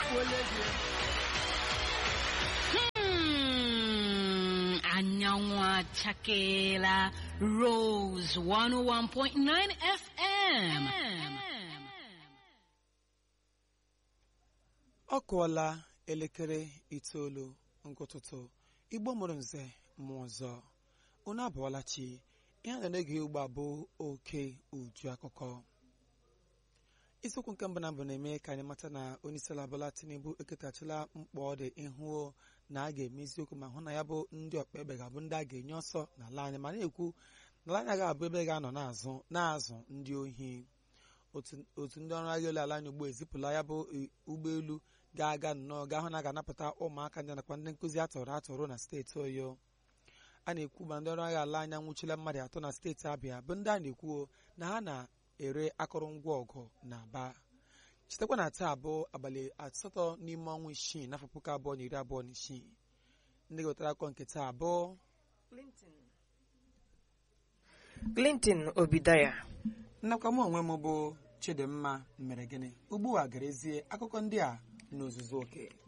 Hmm, anyanwụ achakeela Rose 101.9 FM. ọ kụọla elekere itoolu nke ụtụtụ igbo mụrụ nze mmụọ ọzọ unu abụọla chi ihe a na-ege ugbu a bụ oke uju akụkọ isiokwu nke mbụ na mbụ na-eme ka anyị mata na onyeisiala Bola Tinubu eketachila mkpa ọ dị ịhụ na a ga-eme eziokwu ma hụ na ya bụ ndị ọkpa egbe ga-abụ ndị a ga-enye ọsọ n'ala anyị ma na-ekwu na ala anyị ga-abụ ebe ga-anọ na-azụ na-azụ ndị ohi otu ndị ọrụ agha elu ala anyị ugbu ezipụla ya bụ ụgbọelu ga-aga nnọọ gaa hụ na a ga-anapụta ụmụaka ndị nakwa ndị nkụzi atọrọ atọrọ na steeti oyo a na-ekwu ma ndị ọrụ agha ala anya nwụchila mmadụ atọ na steeti abịa bụ ndị a na-ekwuo na ha na-ere akụrụngwa ọgụ na aba chetakwa na taa abụọ abalị asatọ n'ime ọnwa isii n'afọ puku abụọ na iri abụọ na isii ndị ga-wetara akọ nke taa abụọ Clinton Obidaya nnakwa m onwe m bụ Chidimma mere gịnị ugbu a gerezie akụkọ ndị a n'ozuzu oke